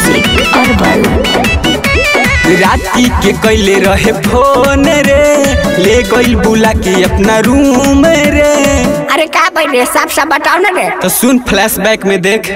music herbal राती के कैले रहे फोन रे ले गइल बुला के अपना रूम रे अरे का भाई रे साफ साफ बताओ ना रे तो सुन फ्लैशबैक में देख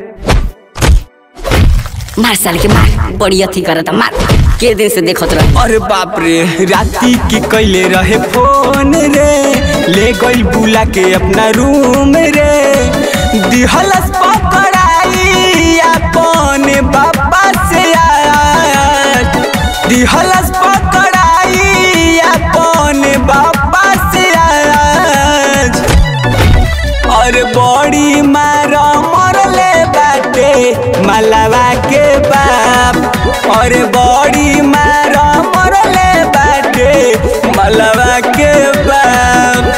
मार साल के मार बड़ी अथी करत मार के दिन से देखत रह अरे बाप रे राती के कैले रहे फोन रे ले गइल बुला के अपना रूम रे दिहलस पकड़ाई अपन बाबा से आज दिहलस पकड़ाई अपन बाबा से आज और बड़ी मार मरले बाटे मलवा के बाप और बड़ी मार मरले बाटे मलवा के बाप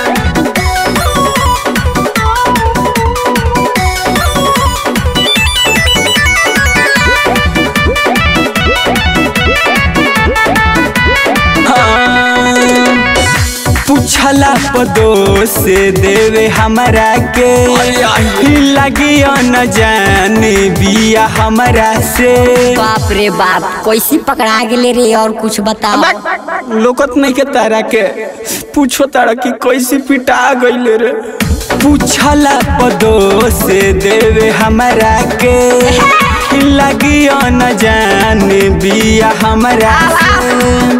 हाँ, पूछला पदो से देवे हमरा के लगी न जाने बिया हमरा से बाप रे बाप कैसी पकड़ा गेले रे और कुछ बताओ लोकत नहीं के तारा के पूछो तारा की कैसे पिटा गईले रे पूछला पदो से देवे हमरा के लगी न जाने बिया हमरा से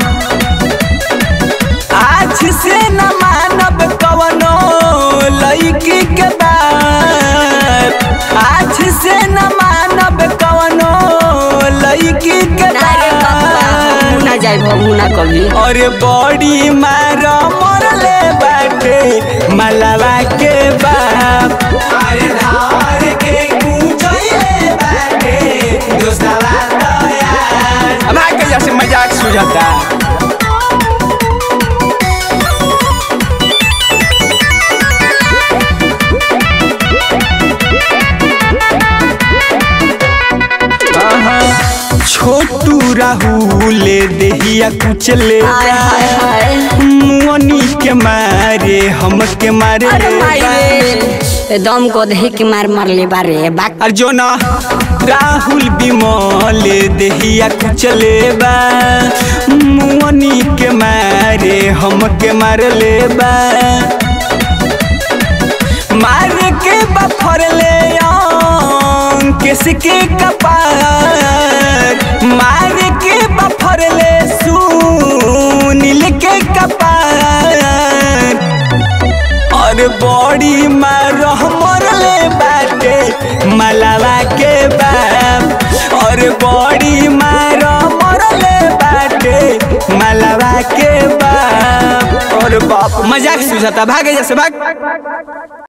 आज से न मानब कवनो लड़की के बात आज से न मानब कवनो लड़की के अरे बाबा बात ना जाए भगू ना कभी और बड़ी मार मरले बाटे मलवा के बाप अरे धार के कूचैले बाटे दोस्तवा तो यार अब आके जैसे मजाक सुझाता छोटू राहुल देहिया कुचले हाय हाय हाय मुअनी के मारे हम के मारे अरे माई रे दम को दे के मार मार ले बारे बाक और जो ना राहुल बिमल देहिया कुचले बा मुअनी के मारे हम के मार ले बा मार के बफर ले किसके कपार मार के बफर ले सुनील के कपार और बड़ी मार मरले बाटे मलवा के बाप और बड़ी मार मरले बाटे मलवा के बाप और बाप मजाक सुझाता भागे जैसे भाग